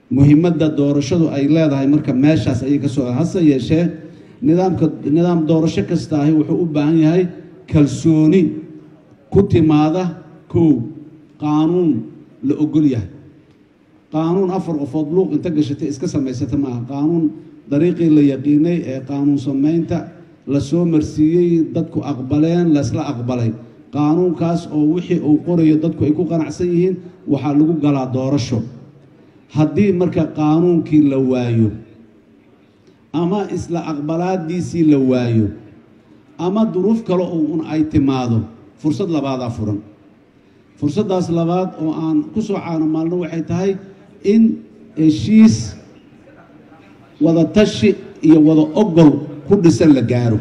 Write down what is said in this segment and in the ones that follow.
muhiimadda doorashadu ay leedahay marka meeshaas ayay ka soo hase yeeshee nidaamka nidaam doorasho kasta ahi wuxuu u baahan yahay kalsooni ku timaada kow qaanuun la ogol yahay qaanuun afar qofood luuq inta gashatay iska samaysata maaha qaanuun dariiqii la yaqiinay ee qaanuun samaynta la soo marsiiyey dadku aqbaleen laysla aqbalay qaanuunkaas oo wixii uu qorayo dadku ay ku qanacsan yihiin waxaa lagu galaa doorasho haddii marka qaanuunkii la waayo ama isla aqbalaadiisii la waayo ama duruuf kale oo un ay timaado fursad labaadaa furan fursaddaas labaad oo aan ku soo caanamaalno waxay tahay in heshiis wada tashi iyo wada ogol ku dhisan la gaaro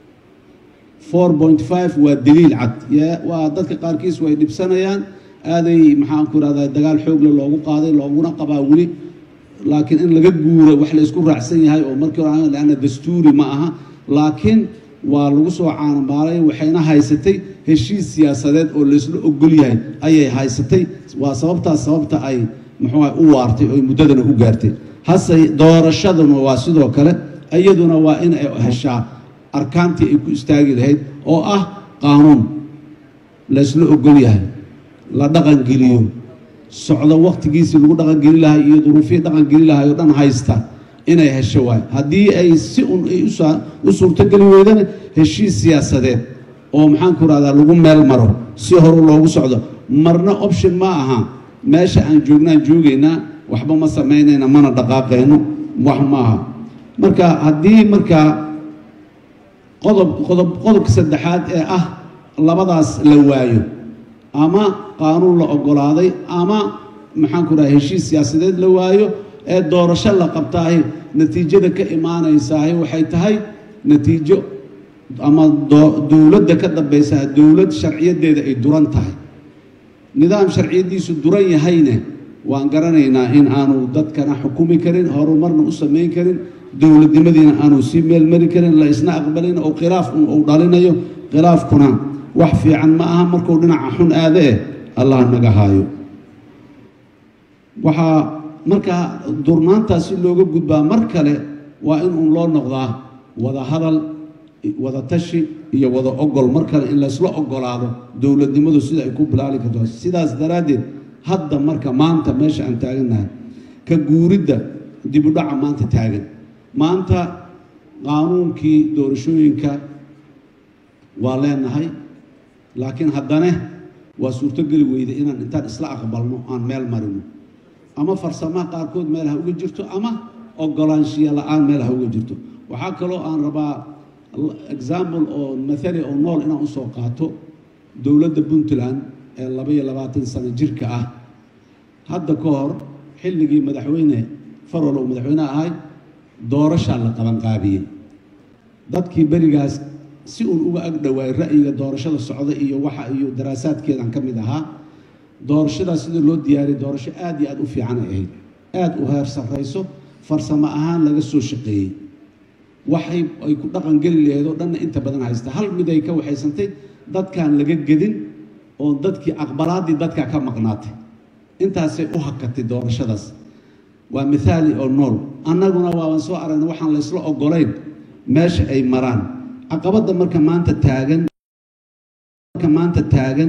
four point five waa daliil cad waa dadka qaarkiis way dhibsanayaan aaday maxaan ku irahdaa dagaal xoogle loogu qaaday looguna qabaa weli laakiin in laga guuro wax la isku raacsan yahay oo markii hore leanna dastuuri ma aha laakiin waa lagu soo caanamaalay waxayna haysatay heshiis siyaasadeed oo laysla ogol yahay ayay haysatay waa sababtaas sababta ay muxuu u waartay oo muddadana u gaartay hase doorashaduna waa sidoo kale iyaduna waa in ay heshaa arkaantii ay ku istaagi lahayd oo ah qaanuun laysla ogol yahay la dhaqangeliyo socdo wakhtigiisii lagu dhaqangeli lahay iyo duruufihii dhaqangeli lahay oo dhan haysta inay hesho waay haddii ay si un ay u suurtogeli weydana heshiis siyaasadeed oo maxaan ku rahdaa lagu meel maro si horu loogu socdo marna option ma aha meesha aan joognaan joogaynaa waxba ma samaynayna mana dhaqaaqayno wax ma aha marka haddii markaa qodob qodob qodobka saddexaad ee ah labadaas la waayo ama qaanuun la ogolaaday ama maxaan ku raha heshiis siyaasadeed la waayo ee doorasho la qabtaahi natiijada ka imaanaysaahi waxay tahay natiijo ama dowladda ka dambaysaa dowlad sharciyadeeda ay duran tahay nidaam sharciyadiisu duran yahayne waan garanaynaa in aanu dadkana xukumi karin horumarna u samayn karin dowladnimadiina aanu sii meelmari karin la isna aqbalin oo khilaaf un uu dhalinayo khilaafkuna wax fiican ma aha markuu dhinaca xun aada eh allah naga haayo waxaa markaa durnaantaas si looga gudbaa mar kale waa in uun loo noqdaa wada hadal wada tashi iyo wada ogol mar kale in laysla ogolaado dowladnimadu sida ay ku bilaali karto sidaas daraaddeed hadda marka maanta meesha aan taagannahay ka guuridda dibudhaca maanta taagan maanta qaanuunkii doorashooyinka waa leenahay laakiin haddane waa suurtogeli weyda inaan intaan isla aqbalno aan meel marino ama farsamaha qaarkood meel ha uga jirto ama ogolaanshiya la-aan meel ha uga jirto waxaa kaloo aan rabaa example oo mathali oo nool inaan usoo qaato dowladda puntland ee laba iyo labaatan sano jirka ah hadda ka hor xilligii madaxweyne farol uu madaxweyne ahay doorashaa la qabanqaabiyey dadkii berigaas si uun uga ag dhowaay ra'yiga doorashada socda iyo waxa iyo daraasaadkeedan ka mid ahaa doorashadaas sida loo diyaariyay doorasho aad iyo aad u fiican ay ahayd aad u heer sarrayso farsamo ahaan laga soo shaqeeyey waxay ay ku dhaqan geli lahayd oo dhanna inta badan haysta hal mid ay ka waxaysantay dadkaan laga gedin oo dadkii aqbalaaddii dadkaa ka maqnaatay intaasay u hakatay doorashadaas waa mithaali oo nool annaguna waaban soo aragnay waxaan laysla ogolayn meesha ay maraan caqabadda marka maanta taagan marka maanta taagan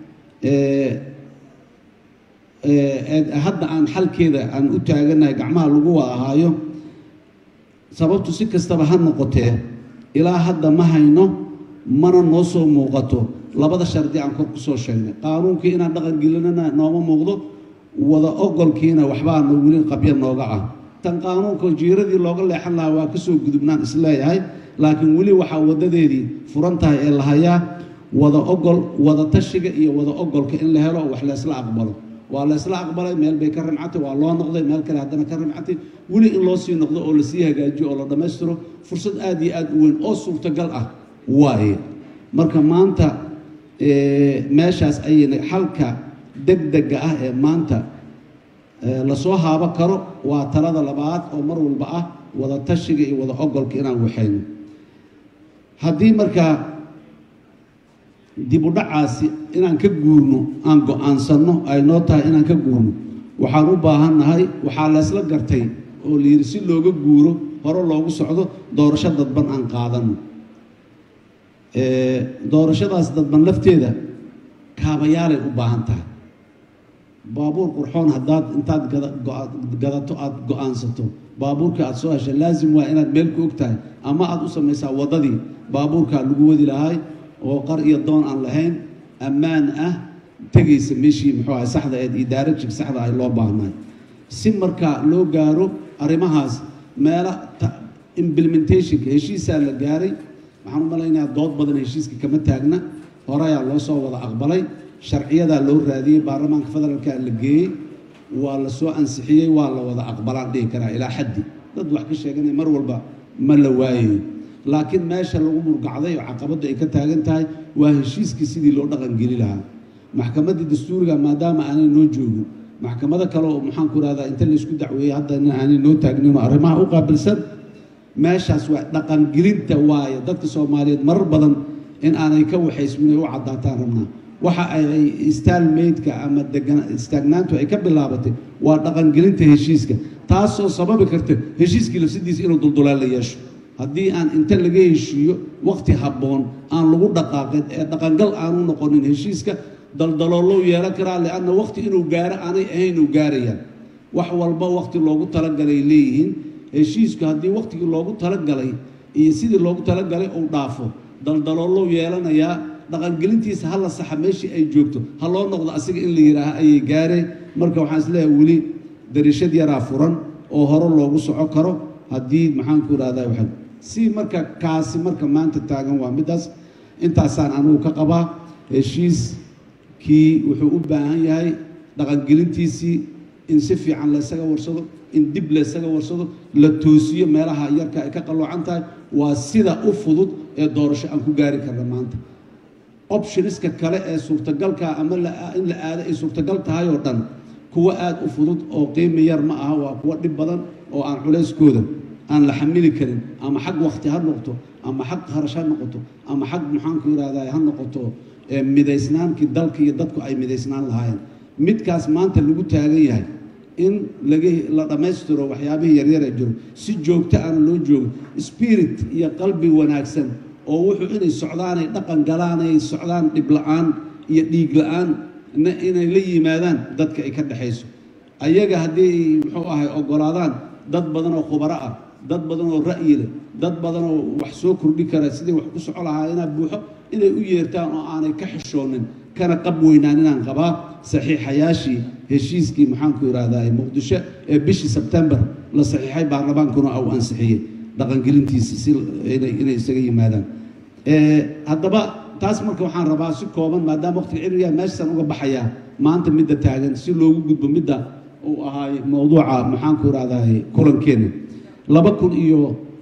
hadda aan xalkeeda aan u taaganahay gacmaha lagu wada ahaayo sababtu si kastaba ha noqotee ilaa hadda ma hayno mana noo soo muuqato labada shardi aan kor ku soo sheegnay qaanuunkii inaan dhaqan gelinana nooma muuqdo wada ogolkiina waxbaa no weli qabya nooga ah tan qaanuunka jiiradii looga leexan lahaa waa kasoo gudubnaan isleeyahay laakiin weli waxaa wadadeedii furan tahay ee la hayaa wada ogol wada tashiga iyo wada ogolka in la helo wax laysla aqbalo waa laysla aqbalay meel bay ka rimcatay waa loo noqday meel kale haddana ka rimcatay weli in loo sii noqdo oo lasii hagaajiyo oo la dhammaystiro fursad aad iyo aad u weyn oo suurtagal ah waaye marka maanta meeshaas ayayna xalka degdega ah ee maanta lasoo haabo karo waa talada labaad oo mar walba ah wada tashiga iyo wada ogolka inaan waxayno haddii markaa dib u dhacaasi inaan ka guurno aan go-aansanno ay noo tahay inaan ka guurno waxaan u baahannahay waxaa laysla gartay oo la yidhi si looga guuro hore loogu socdo doorasho dadban aan qaadano doorashadaas dadban lafteeda kaabayaalay u baahan tahay baabuur qurxoon haddaad intaad gadato aada go-aansato baabuurkii aada soo heshay laasim waa inaad meel ku og tahay ama aada u samaysaa waddadii baabuurkaa lagu wadi lahay oo qar iyo doon aan lahayn ammaan ah tegaysa meeshii muxuu ahay saxda eed iyo daarajig saxda ay loo baahnaay si markaa loo gaaro arrimahaas meela implementationka heshiisaa la gaaray waxaan u malaynayaa dood badan heshiiska kama taagna horeyaa loo soo wada aqbalay sharciyadaa loo raadiyey baarlamaanka federaalkaa la geeyey waa la soo ansixiyey waa la wada aqbalaan dhihi karaa ilaa xaddi dad wax ka sheeganaya mar walba ma la waayayo laakiin meesha lagu murgacday oo caqabaddu ay ka taagan tahay waa heshiiskii sidii loo dhaqangeli lahaa maxkamaddii dastuuriga maadaama aanay noo joogin maxkamado kale oo maxaan ku rahdaa inta laysku dacweeyey haddana aanay noo taagninoo arrimaha u qaabilsan meeshaas waa dhaqangelinta waaye dadka soomaaliyeed marar badan in aanay ka waxaysmin ay u caddaataan rabnaa waxa ay staalmeydka ama istaagnaantu ay ka bilaabatay waa dhaqangelinta heshiiska taasoo sababi karta heshiiskii lafsidiisa inuu duldulaan la yeesho haddii aan inta laga heshiiyo waqti habboon aan lagu dhaqaaqin ee dhaqangal aanu noqonin heshiiska daldaloolow yeelan karaa lianna waqti inuu gaaro aanay ahayn uu gaarayaan wax walba waqti loogu talagalay leeyihiin heshiisku haddii waqtigii loogu talagalay iyo sidii loogu talagalay uu dhaafo daldaloolow yeelanayaa dhaqangelintiisa ha la saxa meeshii ay joogto ha loo noqdo asiga in la yidhaaha ayay gaareen marka waxaan isleeyahay weli darishad yaraa furan oo hore loogu soco karo haddii maxaanku irahdaa waxa si marka kaasi marka maanta taagan waa middaas intaasaan anugu ka qabaa heshiiskii wuxuu u baahan yahay dhaqangelintiisii in si fiican laysaga warsado in dib laysaga warsado la toosiyo meelaha yarka ay ka qalloocan tahay waa sida u fudud ee doorasho aan ku gaari karna maanta optioniska kale ee suurtagalka ama in la aado ay suurtagal tahay oo dhan kuwo aada u fudud oo qiimi yar ma aha waa kuwo dhib badan oo aan culayskooda aan la xamili karin ama xag wakti ha noqoto ama xag kharash ha noqoto ama xag maxaanku yidhahdaa ha noqoto midaysnaankii dalka iyo dadku ay midaysnaan lahaayeen midkaas maanta lagu taagan yahay in laga la dhammaystiro waxyaabihii yaryar ee jiro si joogto aana loo joogo spirit iyo qalbi wanaagsan oo wuxuu inay socdaanay dhaqan galaan ay socdaan dhib la-aan iyo dhiig la-aan inay la yimaadaan dadka ay ka dhexayso ayaga haddii muxuu ahay ogolaadaan dad badan oo khubaro ah dad badan oo ra'yi leh dad badan oo wax soo kordhi kara sidai wax ku soco lahaa inaa buuxo inay u yeertaan oo aanay ka xishoonin kana qab weynaan inaan qabaa saxiixayaashii heshiiskii maxaanku yidhaahdaa muqdisho ee bishii sebtembar la saxiixay baarlamaankuna au ansixiyey dhaqangelintiisa si inay isaga yimaadaan haddaba taas marka waxaan rabaa si kooban maadaama waqtiga ciriyaa meeshaasaan uga baxayaa maanta midda taagan si loogu gudbo midda uu ahaay mowduuca maxaanku idhahdaa kulankeena laba kun iyo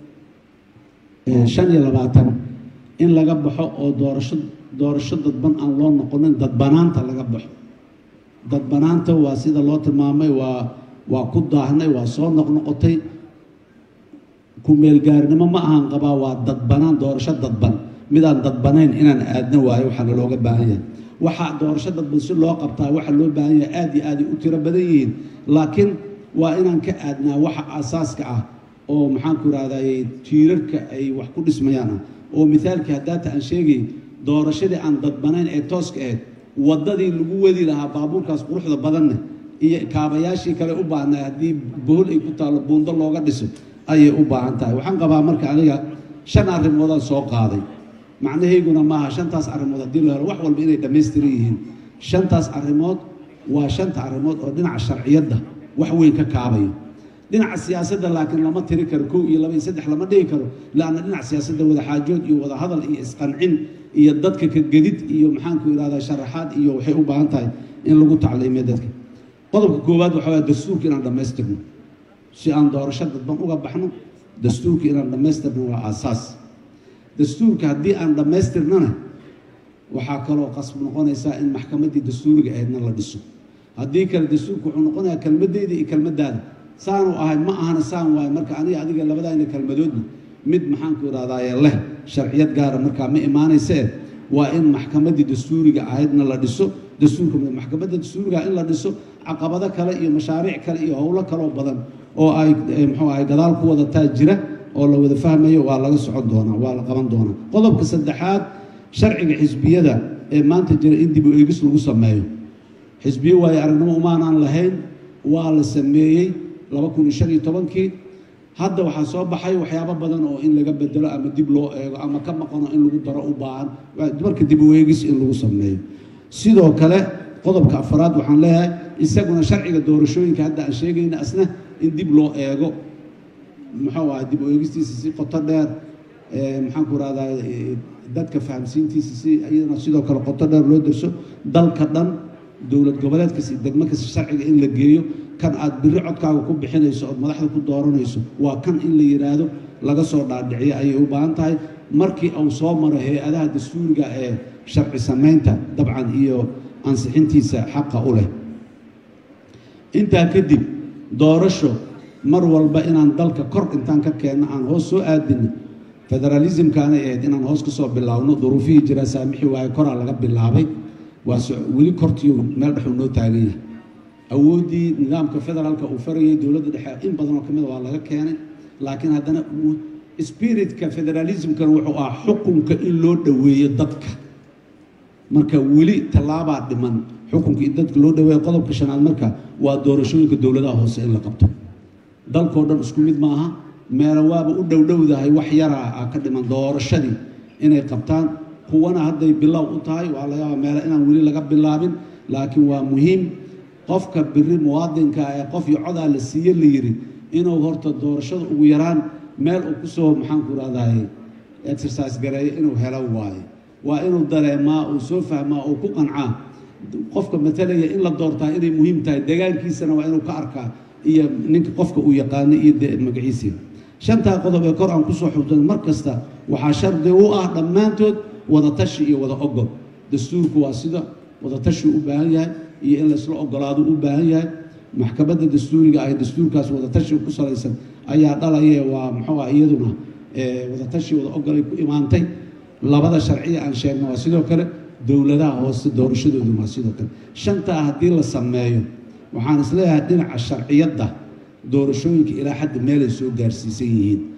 shan iyo labaatan in laga baxo oo doorasho doorasho dadban aan loo noqonin dadbanaanta laga baxo dadbanaanta waa sida loo tilmaamay waa waa ku daahnay waa soo noqnoqotay ku-meelgaarnimo ma ahaan qabaa waa dadbanaan doorasho dadban midaan dadbanayn inaan aadna waayo waxaa nalooga baahan yahay waxaa doorasho dadban si loo qabtaa waxaa loo baahan yahay aad iyo aaday u tiro badan yihiin laakiin waa inaan ka aadnaa waxa asaaska ah oo maxaanku idhahdaye tiirarka ay wax ku dhismayaan ah oo mithaalkii haddaata aan sheegay doorashadii aan dadbanayn ee tooska ahayd waddadii lagu wadi lahaa baabuurkaas quruxda badanne iyo kaabayaashii kale u baahnay haddii bohol ay ku taallo buundo looga dhiso ayay u baahan tahay waxaan qabaa marka aniga shan arrimoodaan soo qaaday macnahayguna maaha shantaas arrimood haddii la helo wax walba inay dhammaystiran yihiin shantaas arrimood waa shanta arrimood oo dhinaca sharciyadda wax weyn ka kaabayo dhinaca siyaasadda laakiin lama tiri karo kow iyo laba iyo saddex lama dhigi karo laanna dhinaca siyaasadda wadaxaajood iyo wadahadal iyo isqancin iyo dadka ka gedid iyo maxaanku idhahdaa sharaxaad iyo waxay u baahan tahay in lagu tacliimiyo dadka qodobka koowaad waxaa waaya dastuurka inaan dhammaystirno si aan doorasho dadban uga baxno dastuurka inaan dhammaystirno waa aasaas dastuurka haddii aan dhammaystirnana waxaa kaloo qasb noqonaysaa in maxkamaddii dastuuriga ahaydna la dhiso haddii kale dastuurka wuxuu noqonayaa kelmadeyda iyo kelmaddaada saanu ahay ma ahana saan waayo marka aniga adiga labadaayna kelmadoodna mid maxaanku idhahdaaye leh sharciyad gaara markaa ma imaanaysa eh waa in maxkamaddii dastuuriga ahaydna la dhiso dastuurka maxkamadda dastuuriga in la dhiso caqabado kale iyo mashaariic kale iyo howlo kaloo badan oo ay muxuu ahay gadaal ku wadataa jira oo la wada fahmayo waa laga socon doonaa waa la qaban doonaa qodobka saddexaad sharciga xisbiyada ee maanta jira in dib u eegis lagu sameeyo xisbiyo waayo aragnimo umaanaan lahayn waa la sameeyey laba kun iyo shan iyo tobankii hadda waxaa soo baxay waxyaabo badan oo in laga bedelo ama dib loo eego ama ka maqano in lagu daro u baahan marka dib u eegis in lagu sameeyo sidoo kale qodobka afaraad waxaan leeyahay isaguna sharciga doorashooyinka hadda aan sheegayna asna in dib loo eego muxuu ahay dib u eegistiisa si qoto dheer maxaan ku rahdaa dadka fahamsiintiisa si iyadana sidoo kale qoto dheer loo derso dalka dhan dowlad goboleed kasta degmo kasta sharciga in la geeyo kan aad biri codkaaga ku bixinayso ood madaxda ku dooranayso waa kan in la yidhaahdo laga soo dhaadhiciyo ayay u baahan tahay markii uu soo maro hay-adaha dastuuriga ee sharci samaynta dabcan iyo ansixintiisa xaqa u leh intaa kadib doorasho mar walba inaan dalka kor intaan ka keenno aan hoos soo aadino federalismkaanay ahayd inaan hoos ka soo bilaabno duruufihii jira saamixi waaye koraa laga bilaabay waa weli kortiiu meel dhexuu noo taagan yahay awooddii nidaamka federaalka uu farayay dowladda dhexe in badanoo ka mida waa laga keenay laakiin haddana spiritka federalismkan wuxuu ahaa xukunka in loo dhoweeyo dadka marka weli tallaabaa dhiman xukunka in dadka loo dhoweeyo qodobka shanaad marka waa doorashooyinka dowladaha hoose in la qabto dalkao dhan isku mid maaha meela waaba u dhowdhowdahay wax yaraa ah ka dhiman doorashadii inay qabtaan kuwana hadday bilow u tahay waa laga yaaba meela inaan weli laga bilaabin laakiin waa muhiim qofka biri muwaadinka ee qof iyo codaa la siiye la yiri inuu horta doorashada ugu yaraan meel uu kusoo maxaanku rahdaay exercise gareeyo inuu helo waaye waa inuu dareemaa uu soo fahmaa uu ku qancaa qofka matalaya in la doortaa inay muhiim tahay degaankiisana waa inuu ka arkaa iyo ninka qofka uu yaqaano iyo magaciisii shantaa qodob ee kor aan kusoo xubsan mar kasta waxaa shardi u ah dhammaantood wadatashi iyo wada ogol dastuurku waa sida wadatashi u baahan yahay iyo in laysla ogolaado u baahan yahay maxkamadda dastuuriga ah dastuurkaas wadatashi ku salaysan ayaa dhalaye waa muxuu ah iyaduna wadatashi wada ogolay ku imaantay labada sharciya aan sheegno waa sidoo kale dowladaha hoose doorashadoodu waa sidoo kale shantaa haddii la sameeyo waxaan isleeyahay dhinaca sharciyadda doorashooyinka ilaa xadda meelay soo gaarsiisan yihiin